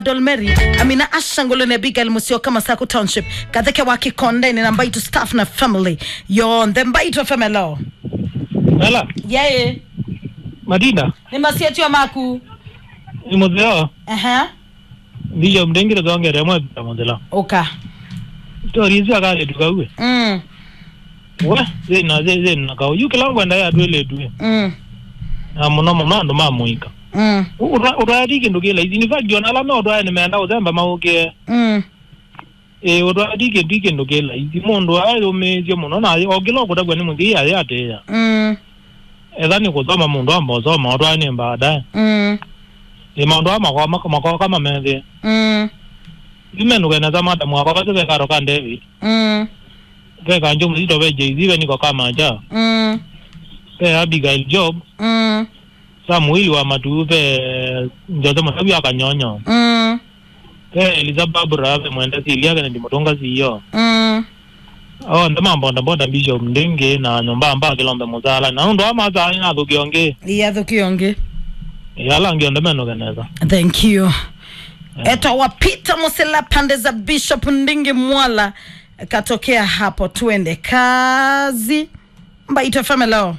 dolmeri amina ashangolo ne abigail musyoka masako township katheke wa kikonde ni nambaitu staff na family yonthe mbaitwa femelo Ela, yeye Madina, ni masietio maku ni mutheo aha ndiyo mdengire thongere mwe bita muthela. uka Tori icio akale tukaue. mm. We, zina zi zina kau. Yu kila ngwenda ya twele tuwe. Mm. Na muno muno andu mamuika. Mm. Urari kindu kila izi ni fact ona la no dwa ni menda uzemba mauke. Mm. E urari kindu kindu kila izi mundu ayo meje muno na ogilo kutagwa ni muthi ya ya te ya. Mm. Etha ni kuthoma mundu amba thoma odwa ni mbada. Mm. Ni maundu amakwa makwa kama methe. Mm. Imenu kana za madamu akwa kaze karo kan David. Mm. Ke kanjo mzito be Jay-Z be niko kama ja. Mm. Ke Abigail Job Mm. Samuel wa matu be njote matabi akanyonyo. Mm. Ke Elizabeth Brave mwenda silia kana ndimotonga siyo. Mm. Oh ndama mbonda mbonda Bishop Ndenge na nyomba amba kilombe muzala. Na ndo ama za ina thukionge. iyathukionge Yala ngio ndemeno kaneza. thank you etwa wapita musela pande za bishop ndingi mwala katokea hapo tuende kazi mbaitwa femelo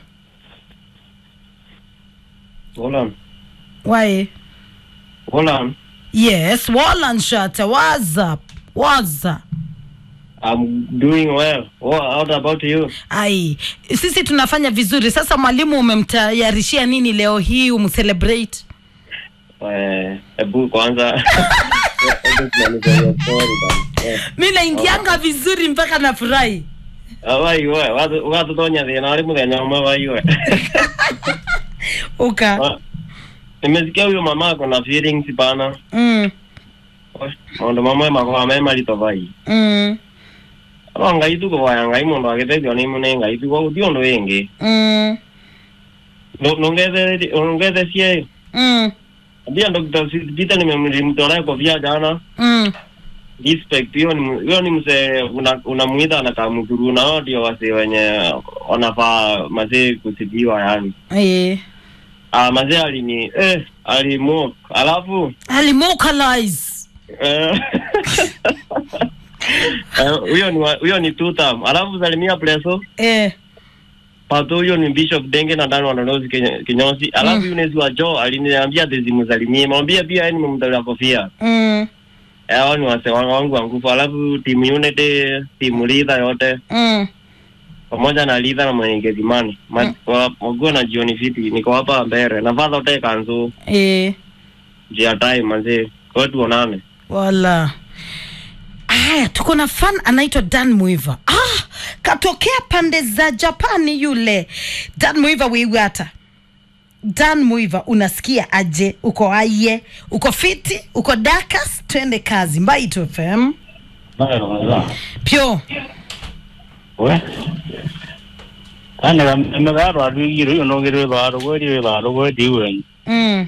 Hold on. waye Hold on. yes walanshata whatsapp waza I'm doing well. What, what about you? ai sisi tunafanya vizuri sasa mwalimu umemtayarishia nini leo hii umcelebrate Eh, hebu kwanza hebu tunanifanyia story bana. Eh, mi naingianga vizuri mpaka nafurahi awaiwe watu watu tonya thina wali muthenya umwe waiwe uka Ah, nimesikia huyo mama ako na feelings bana mm, maundu mamwe makorwa me marito vai mm, no ngai tu kuvoya ngai mundu agiteithio ni mune ngai tu guti undu wingi mm, nungethecie mm, ndia Dr. Peter nimemtolea kofia jana mm. respect hiyo ni hiyo ni mse unamuita una anakamdhuru nao ndio wase wenye wanafaa mazee kusibiwa yani Eh. ah mazee alini eh alimok alafu alimocalize eh, eh, huyo ni wa- huyo ni two term alafu salimia pleso eh. pato huyo ni bishop denge na ndani wananozi Kenya- kinyozi alafu Mm. mm. yunezi wa jo aliniambia tezimsalimie mwambie pia yani nimemtolea kofia mm, eh hao ni wase wangu wangu wa nguvu alafu timu unity timu lidha yote mm. pamoja na lidha na mwenyegezimani Mm. waguo na jioni fiti niko hapa mbere na fadha ute kanzu Eh. jia time manzi kwa hiyo tuonane wala aya tuko na fan anaitwa dan muiva ah, katokea pande za japani yule dan muiva wiwata dan muiva unasikia aje uko aye uko fiti uko dakas twende kazi mbaito fm pyo we kana megatho atwigire uyu nongire witharo gweri witharo gweti wen mm.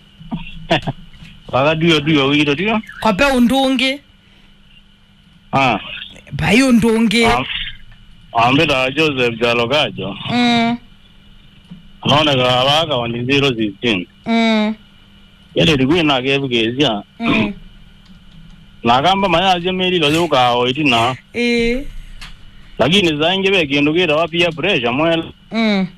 wagadio dio wiro dio kwape undungi ah bai undungi ambira joseph jalo gajo mm. noneka abaga wani 016 Mm. yele rigwi na gebu gezia Mm. na kamba maya jemeri lo yuka oitina Eh. lakini zainge be kindu gira wapia pressure mwela Mm.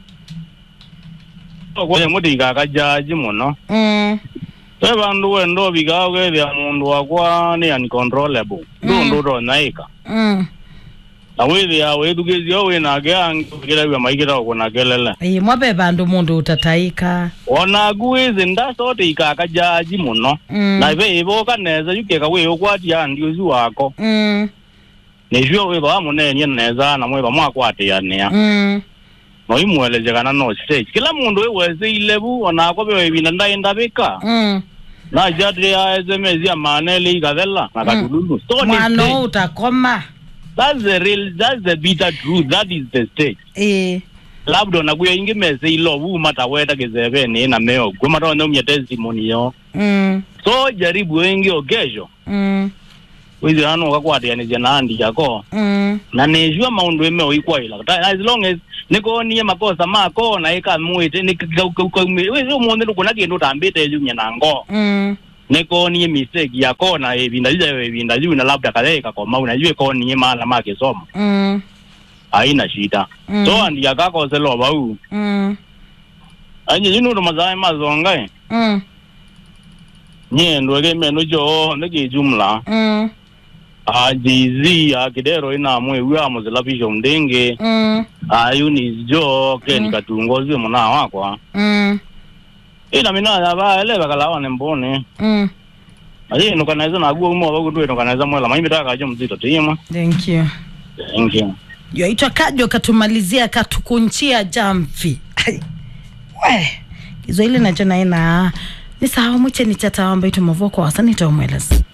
kwa muti gakajaji muno Mm. twe bandu wendo bigawo gethia mundu wakwa ni uncontrollable Mm. ndu ndu naika Mm. na withia withugizio winake angira wia maigira kuna kelele Ĩ, mwabe bandu mundu utataika ona nguizi ndacote ikaka jaji muno Mm. na ive ivoka neza yukeka wi ukwatia ndiuzi wako Mm. nicio witha munenie neza na mwiva mwakwatiania Mm. no imweleje kana no stage kila mundu iweceile bu onakwa be wivina ndaindavika Mm. na jatri ya sms ya manele ikathela na katululu so ni mwana stage. utakoma that's the real that's the bitter truth that is the stage Ĩ. labda onakuya ingi mese ilo vuma taweta kizeveni na meo kwema taoneumya testimony yo Mm. so jaribu wengi okesho Mm. withirano ukakwatianithia na andi yako Mm. na nijua maundu emeo ikwaila Ta- as long as nikonie makosa mako na ikamwite umuthi ndukuna kindu utambite yumya na ngo Mm. nekonie mistake yakona evinda liza evinda liu na labda kaleka koma unajue konie maana make somo mm, haina shida Mm. so andi yakakoselo bau mm, anye jinudo mazae mazonga e mm, nye ndwege meno jo ndege jumla mm, a jz a kidero ina mwe wa muzelapisho mdenge mm, a unis jo ke nikatungozi muna wakwa mm, ina mina ya ba ele bakalawa ne mbone mm. ayi no kanaweza na guo mo bagu no kanaweza mwela maimbi taka jo mzito tima thank you thank you yaitwa kajo katumalizia katukunchia jamvi Ai, we kiswahili nacho naina ni sawa mwiche ni chata wamba itu mavoko wasa nitaumweleza